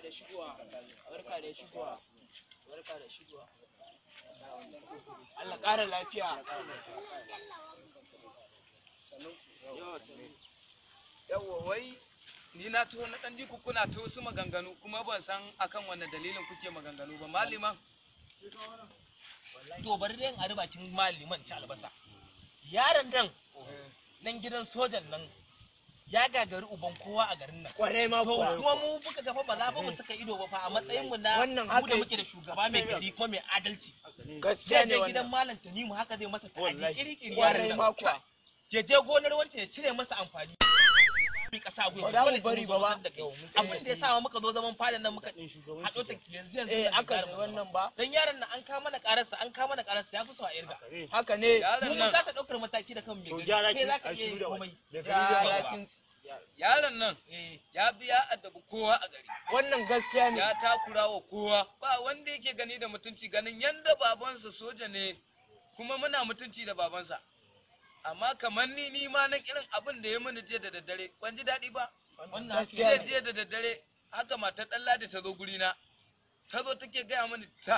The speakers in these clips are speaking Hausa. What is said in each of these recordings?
da shigowa barka da shigowa barka da shigowa Allah ƙara lafiya yawwa wai ni na tuho na ɗan jiku kuna ta wasu maganganu kuma ban san akan wanne dalilin kuke maganganu ba maliman to bari dai in ari bakin maliman ci albasa yaron nan nan gidan sojan nan ya gagari uban kowa a garin nan kwarai ma to kuwa kuma mu buka gafa ba za fa mu saka ido ba fa a matsayin mu na Wannan mu haka da yake. muke da shugaba mai gari kuma mai adalci gaskiya zai ne je gidan wannan malam Tanimu haka zai masa ta'adi iri iri kwarai ma kuwa je je gonar wancan ya cire masa amfani bi kasa gwiwa Ba za mu dole sai bari mun ba zo ba. da kai abin da ya sa muka zo zaman fadan nan muka haɗo ta yanzu yanzu eh nan aka gyara ne mu wannan ba dan yaron nan an kama mana kararsa an kama mana kararsa ya fi so a irga haka ne Yaron mu mun nan- kasa ɗaukar mataki da kan mai gari gyara kai kin- za ka a iya yin shirya komai ya ya kin yaron nan eh ya biya addabi kowa a gari wannan gaskiya ne ya takura wa kowa ba wanda yake gani da mutunci ganin yanda babansa soja ne kuma muna mutunci da babansa amma kamar ni ni ma na irin abin da ya mini jiya da daddare ban ji daɗi ba wannan Gaskiya jiya ne. jiya da daddare haka matar ɗan ladi ta zo gurina ta zo take gaya mini ta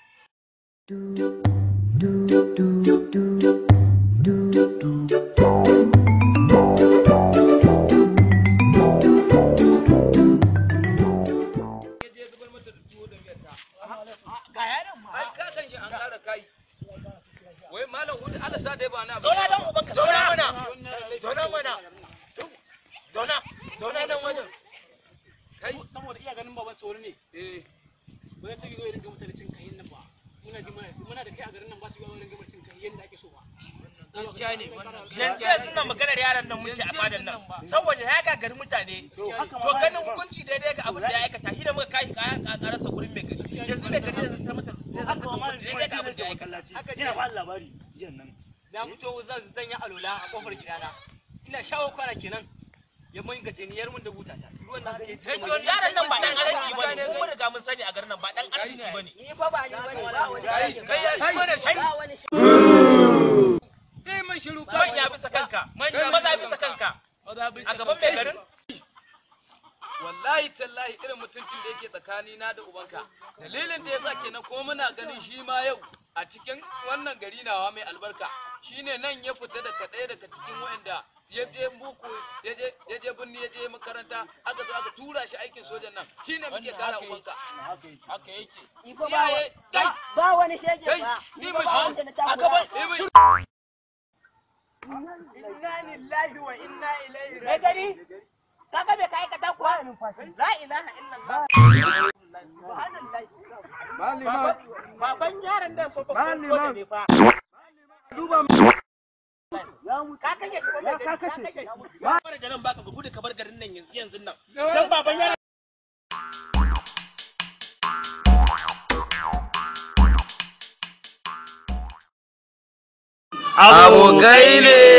ya je zubar mata da tuwo da miyar ta ga yaron ma ai ka san shi an ƙara kai wai malam hudu Allah sa dai ba na abu zauna dan ubanka zauna zauna mana zauna mana zauna zauna nan wajen kai saboda iya ganin baban tsoro ne eh ba zai ta yi zo irin gama cin kayan nan ba muna ji mana muna da kai a garin nan ba su yi irin gama cin kayan yadda ake so ba gaskiya ne wannan yanzu yanzu nan maganar yaron nan muke a fadan nan saboda ya gagari mutane to ganin hukunci daidai ga abin da ya aikata shi da muka kai kayan kakararsa gurin mai gari yanzu mai gari zai zama zai zama hukunci daidai ga abin da ya aikata ina ba labari jiyan nan na fito zan zan yi alola a kofar gidana ina shawo kwana kenan ya mun gajeniyar mun da buta ta ruwan nan sai Kai, to yaron nan ba dan arziki bane mu mun riga mun sani a garin nan ba dan arziki bane ni fa ba ni bane ba wani kai kai ya kai mana shi ba wani kai man shiru kai manya bisa kanka manya maza bisa kanka a gaban mai garin wallahi tallahi irin mutuncin da yake tsakani na da ubanka dalilin da yasa kenan kuma muna ganin shi ma yau a cikin wannan gari nawa mai albarka shine nan ya fita daga ɗaya daga cikin wa'anda ya je buku ya je ya je binni ya je makaranta aka zo aka tura shi aikin sojan nan shine muke kara ubanka haka yake ni fa ba iyaye kai ba wani shege kai ba ni ni ba fa ba wanda na shi aka takura ba ni ba inna lillahi wa inna ilaihi mai gari kaga bai kai ka ta kuwa la ilaha illallah subhanallahi baban yaron nan fa fa ne fa ka kashe shi ko mai gari ka kashe shi ba da nan baka gudu ka bar garin nan yanzu yanzu nan dan baban yaron abokai ne